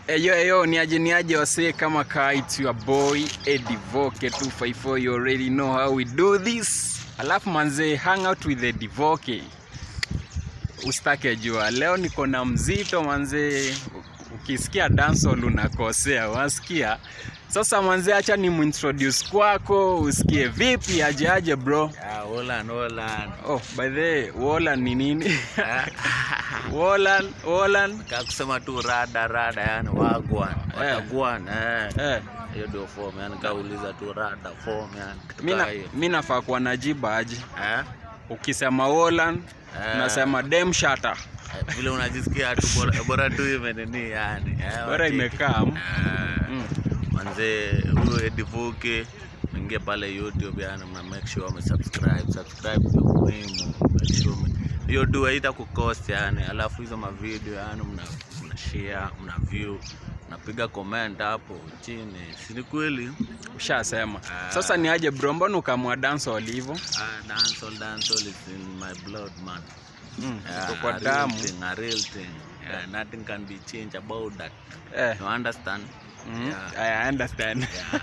Eyo eyo ni aje ni aje wasee kama ka it's your boy Eddie Voke 254 you already know how we do this. Alafu manze hang out with Eddie Voke. Usitake jua leo niko na mzito manze, ukisikia dancehall unakosea, wasikia? Sasa manze, acha ni muintroduce kwako usikie vipi, aje aje bro. Yeah, Holland, Holland. Oh, by the way, Wolan ni nini? Wolan, Wolan. Kaa kusema tu rada rada, yani wagwan watagwan, eh. Eh. Hiyo ndio form, yani kauliza tu rada form, yani kitu Mi na- kaa hiyo. mi nafaa kuwa najiba aje Eh? ukisema Wolan Eh. unasema dem shata Eh, Vile unajisikia tu bora, bora tu imenini yani. Eh, bora wacheki. imekaa mm. Eh. Mm. manze huyo edivuke ingia pale youtube yani mna make sure umesubscribe subscribe ndio muhimu make sure ume- hiyo dua ita kukost yani alafu hizo mavideo yani mna, mna share mna view mnapiga comment hapo chini si ni kweli ushasema Ah. sasa ni aje bro mbona ukamua dancehall hivyo ah, dancehall dancehall is in my blood man mm. Yeah, iko kwa a real damu thing, a real thing yeah, nothing can be changed about that eh. you understand mm. Yeah. I understand yeah,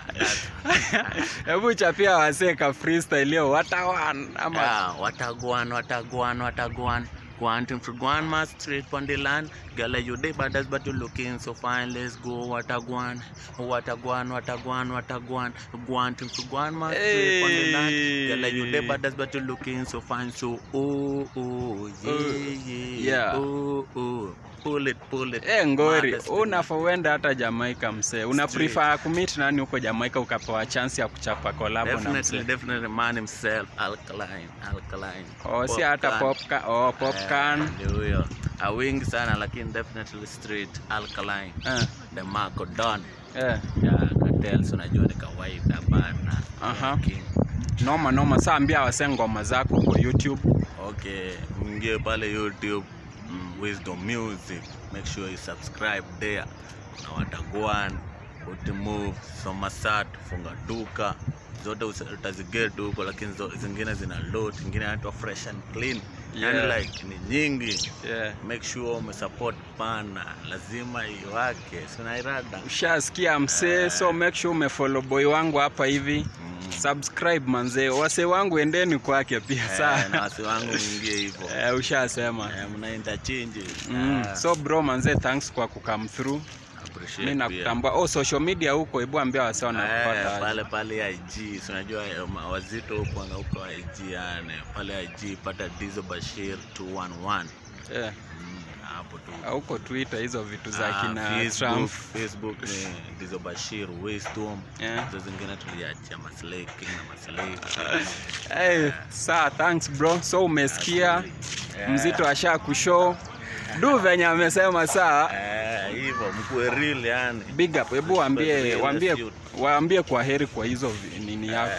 that's, hebu chapia wasee ka freestyle leo watawan ama Yeah, watagwan, watagwan, watagwan. Quantum for Guan mas straight on the land. Girl, you day badass, but you looking so fine. Let's go, watagwan, watagwan, watagwan, watagwan. Quantum for Guan mas straight on the land. Girl, you day Hey. badass, but you looking so fine. So, oh, oh, yeah, yeah, yeah. oh, oh. Pull it, pull it. Eh, ngori Maddest unafaa uende hata Jamaica msee una Straight. prefer kumit nani huko Jamaica ukapewa chance ya kuchapa collab na Definitely, msee definitely, man himself, alkaline, alkaline. oh, si hata Popcorn. popcorn oh, popcorn Eh, ndio huyo awingi sana lakini definitely straight alkaline eh. the Marco Don Eh. ya cartels unajua ni kawaida bana Aha. King. noma noma saa ambia wase ngoma zako kwa youtube okay mwingie pale youtube mm, wisdom music make sure you subscribe there na watagwan utimove somasat funga duka zote usi- utaziget huko lakini zo- zingine zina load zingine inaitwa fresh and clean Yeah. yani like ni nyingi yeah. make sure umesupport pana lazima iwake sinairada ushasikia msee so make sure umefollow boy wangu hapa hivi subscribe manzee wase wangu endeni kwake pia na saa wasi wangu mwingie hivyo eh, ushasema Eh, mna interchange mm. Ah, so bro manzee thanks kwa kukam through appreciate mi pia. nakutambua oh social media huko hebu ambia wase Eh, wanakupata aje. pale pale IG si unajua eh, ma- wazito huko huko IG yani pale IG pata Dizo Bashir 211 Eh, Mm, hapo tu huko twitter hizo vitu za Ah, kina Facebook, Trump Facebook ni Dizo Bashir Wisdom Yeah. hizo zingine tuliachia Maslay King na Maslay hey, saa thanks bro so umesikia Yeah. mzito asha kushow du venye amesema saa Eh, hivyo mkuwe real yani big up hebu waambie Real waambie youth. waambie kwa heri kwa hizo vi- nini yako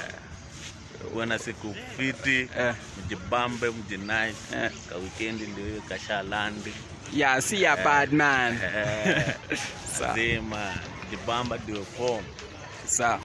uwe na siku fiti eh, mjibambe mjinai eh. ka wikendi ndio hiyo kasha landi yeah see ya bad man Eh, Sawa. zima jibamba ndio form sawa